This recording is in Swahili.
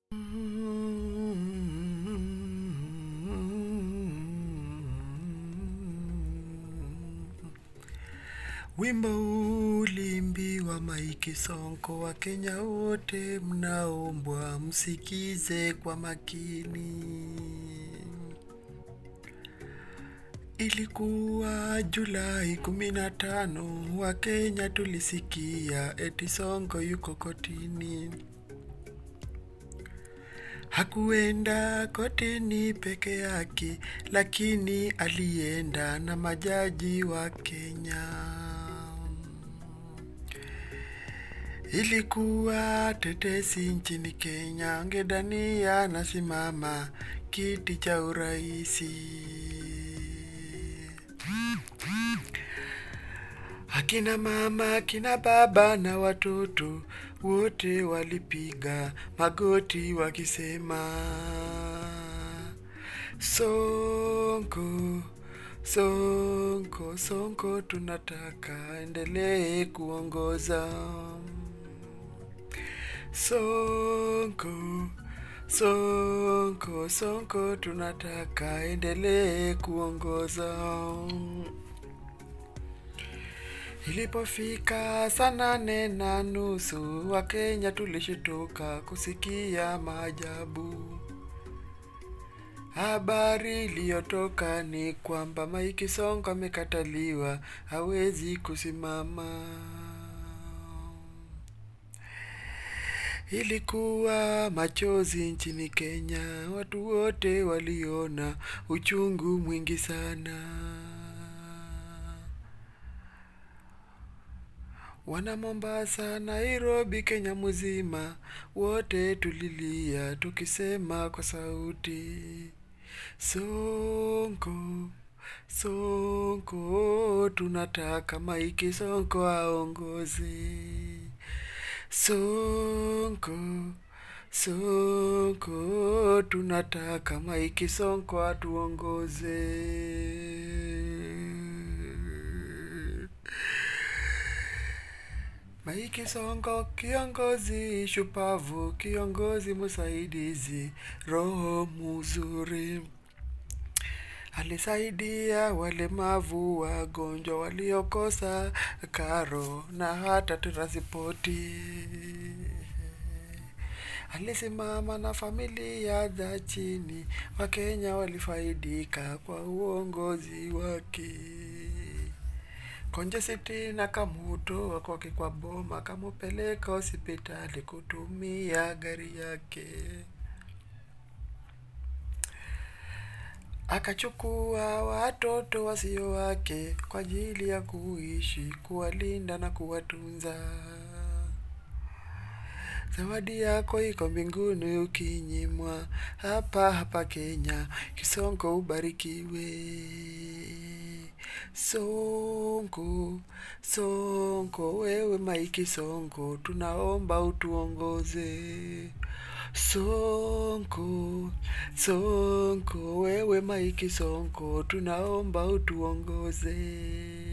Wimbo ulimbiwa Mike Sonko, wa Kenya wote mnaombwa msikize kwa makini. Ilikuwa Julai kumi na tano, wa Kenya tulisikia eti Sonko yuko kotini. Hakuenda kotini peke yake, lakini alienda na majaji wa Kenya. Ilikuwa tetesi nchini Kenya, ngedania anasimama kiti cha uraisi. Akina mama, akina baba na watoto wote walipiga magoti wakisema, Sonko, Sonko, Sonko tunataka endelee kuongoza. Sonko, Sonko, Sonko tunataka endelee kuongoza. Ilipofika saa nane na nusu, Wakenya tulishtuka kusikia maajabu. Habari iliyotoka ni kwamba Mike Sonko amekataliwa, hawezi kusimama. Ilikuwa machozi nchini Kenya, watu wote waliona uchungu mwingi sana. Wana Mombasa, Nairobi, Kenya mzima, wote tulilia tukisema kwa sauti, Sonko, Sonko, tunataka Mike Sonko aongoze. Sonko, Sonko, tunataka Mike Sonko atuongoze. Mike Sonko kiongozi shupavu, kiongozi msaidizi, roho mzuri. Alisaidia walemavu, wagonjwa waliokosa karo na hata transpoti. Alisimama na familia za chini, Wakenya walifaidika kwa uongozi wake. Konje City na Kamuto kwake kwa boma, kamupeleka hospitali kutumia gari yake. Akachukua watoto wasio wake kwa ajili ya kuishi, kuwalinda na kuwatunza. Zawadi yako iko mbinguni ukinyimwa, hapa hapa Kenya, Kisonko ubarikiwe. Sonko, Sonko, wewe Mike Sonko, tunaomba utuongoze. Sonko, Sonko, wewe Mike Sonko, tunaomba utuongoze.